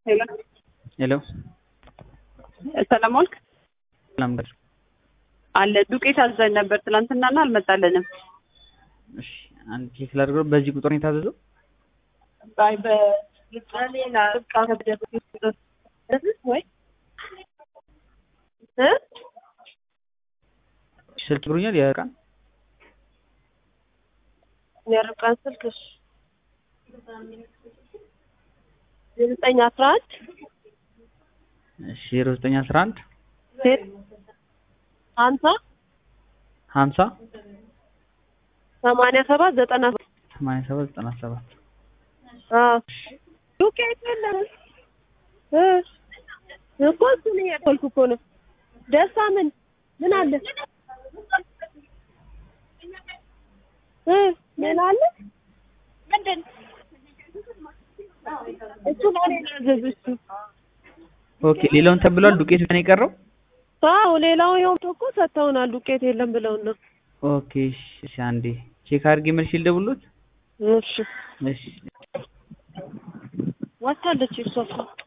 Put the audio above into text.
ሄሎ ሄሎ ሰላም ዋልክ? ሰላም ጋር አለ ዱቄት አዘን ነበር ትናንትናና አልመጣልንም። እሺ አንድ ቼክ ላድርገው። በዚህ ቁጥር ነው የታዘዘው? አይ በሌላ እቃ ወይ እ ስልክ ብሩኛል የቀን የርቃን ስልክሽ ዘጠኝ አስራ አንድ እሺ ዜሮ ዘጠኝ አስራ አንድ ሴት ሀምሳ ሀምሳ ሰማንያ ሰባት ዘጠና ሰማንያ ሰባት ዘጠና ሰባት አዎ ዱቄት የለም እ እኮ እሱን እያልኩ እኮ ነው። ደስታ ምን ምን አለ እ ምን አለ ምንድን እሱ ነው እኔ ያዘዝኩት። ኦኬ ሌላውን ተብሏል። ዱቄት ብቻ ነው የቀረው። አዎ ሌላው ይኸው እኮ ሰጥተውናል። ዱቄት የለም ብለውን ነው። ኦኬ እሺ እሺ አንዴ ቼክ አድርጌ መልሼ ልደውልዎት። እሺ እሺ ወታለች እሷ እኮ